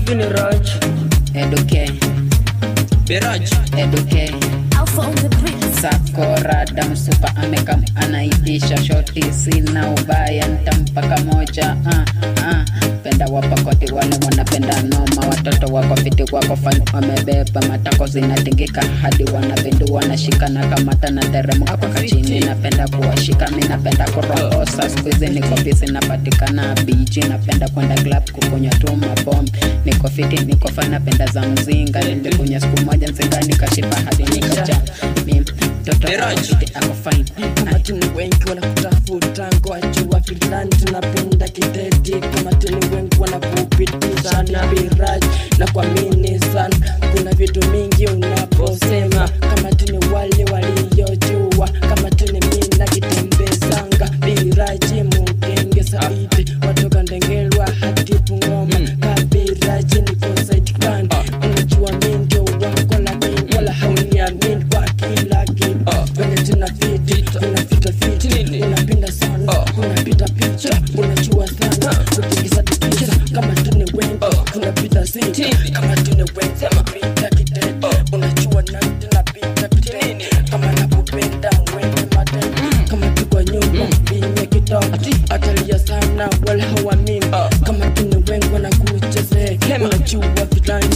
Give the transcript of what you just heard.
tuni raj Eduke, Biraj eduke. Alpha on the beat. Sakorada msupa amekam anaitisha shoti, sina ubaya ntampaka moja. Ah, ah. Penda wapakoti wale wanapenda noma, watoto wako fiti wako fani wamebeba matako zinatingika hadi wanapindu wanashikana kamata na teremka mpaka chini. Napenda kuwashika mi napenda kuroposa, siku hizi niko busy napatikana bichi, napenda kwenda club kukunywa tu mapombe. Niko fiti niko fana, napenda za mzinga, nilikunywa siku moja mzinga nikashiba hadi nikaja mi mtoto Biraj. fiti ako fine kama tuni wengi wanakutafuta ngwajua filani tunapenda kiteti kama tuni wengi wanakupitisha na biraj na kuamini sana kuna vitu mingi unaposema kama tuni wale waliojua kama tuni mina kitembezanga biraji mugenge saidi watoka ndengelwa hadi pungoma kabiraji niko saidi gani unajua mi ndio wako lakini wala hauniamini kwa kila kitu venye tuna fiti unapita fiti unapinda sana unapita picha unajua sana kutikisa tikisa kama tuni wengi tunapita ziti kama tuni wengi tunapita kitete unajua na tunapita pitini kama nakupenda mwende matendo kama tukwa nyumba vinye kidogo atalia sana wala hawamini kama tuni wengi wanakuchezea unajua vitani